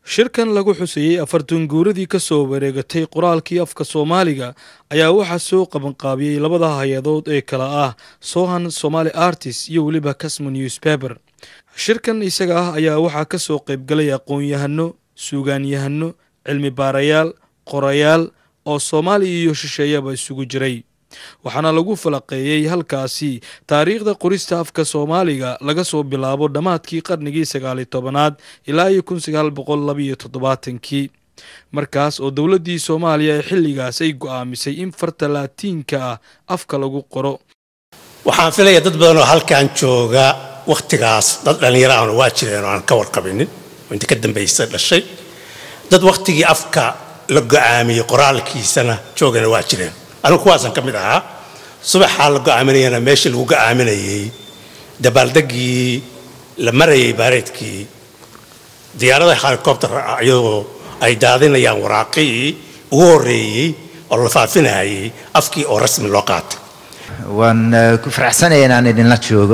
shirkan lagu xuseeyey afartan guuradii ka soo wareegatay qoraalkii afka soomaaliga ayaa waxaa soo qabanqaabiyey labada hay-adood ee kala ah sohan somaali artist iyo weliba casmo newspaper shirkan isaga ah ayaa waxaa ka soo qaybgalay aqoon-yahano suugaanyahano cilmi baarayaal qorayaal oo soomaaliya iyo shisheeyaba isugu jiray waxaana lagu falaqeeyey halkaasi taariikhda qorista afka soomaaliga laga soo bilaabo dhammaadkii qarnigii sagaaliyo tobanaad ilaa iyo kun sagaal boqol labaiyo toddobaatankii markaas oo dowladdii soomaaliya ee xilligaas ay go-aamisay in farta laatiinka ah afka lagu qoro waxaan filayaa dad badan oo halkan jooga wakhtigaas dad dhallinyaro ahna waa jireen oo aan ka warqabinin oo inta ka dambaysa dhashay dad wakhtigii afka la go-aamiyey qoraalkiisana joogana waa jireen anigu kuwaasaan ka mid ahaa subaxaa la go-aaminayana meeshii lagu go-aaminayey dabaaldeggii la marayay baareedkii diyaarada helicopter iyadoo ay daadinayaan waraaqii ugu horreeyey oo la faafinayay afkii oo rasmi loo qaatay waan ku faraxsanaya inaan idinla joogo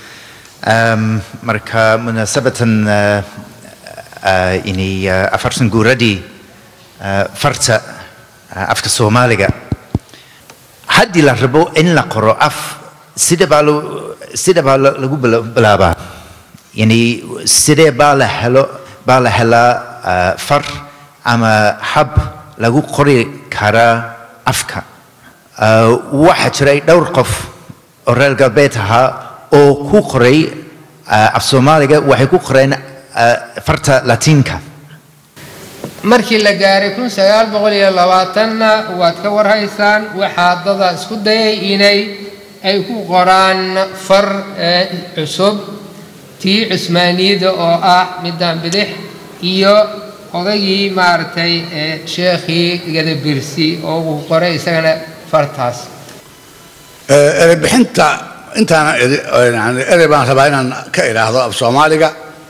marka munaasabatan inay afartan guuradii farta afka soomaaliga haddii la rabo in la qoro af sida baa sida baa lagu bilaabaa yani sidee baa la helo baa la helaa far ama hab lagu qori karaa afka waxaa jiray dhowr qof oo reer galbeed ahaa oo ku qoray af soomaaliga waxay ku qoreen farta latiinka markii la gaaray kun sagaal boqol iyo labaatanna waad ka warhaysaan waxaa dada isku dayay inay ay ku qoraan far cusub tii cusmaaniyada oo ah midaan bidix iyo odaygii maaragtay sheekhii gadabirsi oo uu qoray isagana fartaas erebixinta intaana erey baan rabaa inaan ka idhaahdo af soomaaliga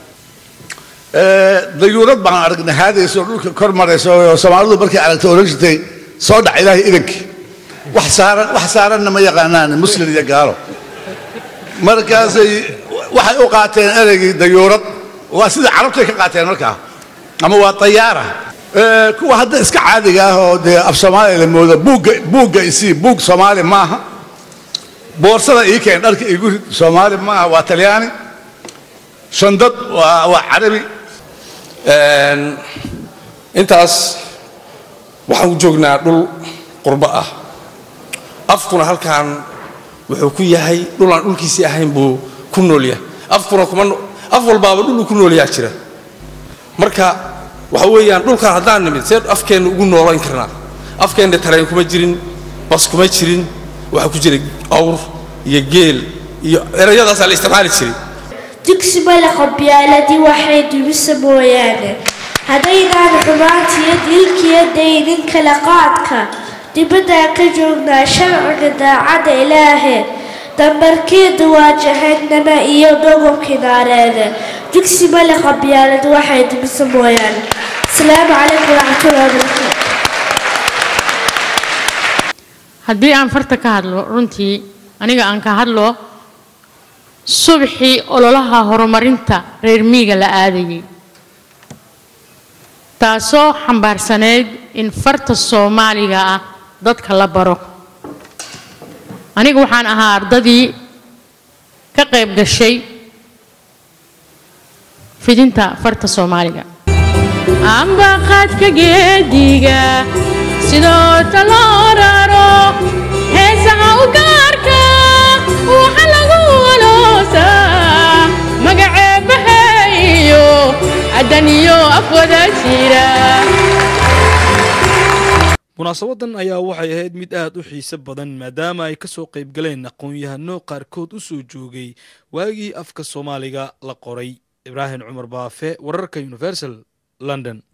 dayuurad baan aragnay haadaysa oo dhulka kor maraysa oo soomaalidu markay aragtay oran jirtay soo dhac ilaahay idankii wax saaran wax saaranna ma yaqaanaan muslim iyo gaalo markaasay waxay u qaateen ereygii dayuurad waa sida carabtay ka qaateen markaa ama waa tayaara kuwa hadda iska caadiga ah oo dee af soomaaliya la moodo buugga buugga isii buug soomaali maaha boorsada ii keen dharka iigu rid soomaali maaha waa talyaani shandad waa waa carabi intaas waxaan joognaa dhul qurbo ah afkuna halkan wuxuu ku yahay dhul aan dhulkiisii ahayn buu ku nool yahay afkuna kuma af walbaaba dhul uu ku nool yaha jira marka waxa weeyaan dhulkan haddaan nimid see afkeenna ugu noolayn karnaa afkeenna tareen kuma jirin bas kuma jirin waxaa ku jira awr iyo geel iyo erayadaasaa la isticmaali jiray dugsi male qabyaaladii waxay dumisa mooyaane haddaynaan xumaantiyo dilkiyo daynin kala qaadka dibaddaan ka joognaa sharciga daacadda ilaahe dambarkeedu waa jahannama iyo dhogobkii naareede dugsi male qabyaalad waxay dumisa mooyaane asalaamu calaykum waraxmatullahi wabarakaatu haddii aan farta ka hadlo runtii aniga aan ka hadlo subaxii ololaha horumarinta reer miiga la aadayay taasoo xambaarsaneyd in farta soomaaliga ah dadka la baro aniga waxaan ahaa ardadii ka qayb gashay fidinta farta soomaaliga ambaqaadka geediga sidoo taloo raro heesaha u gaarka waxa lagu waloosaa magaceebahayo adaniyo afwada jira munaasabadan ayaa waxay ahayd mid aad u xiise badan maadaama ay ka soo qaybgaleen aqoon-yahano qaarkood u soo joogay waagii afka soomaaliga la qoray ibraahim cumar baafe wararka universal london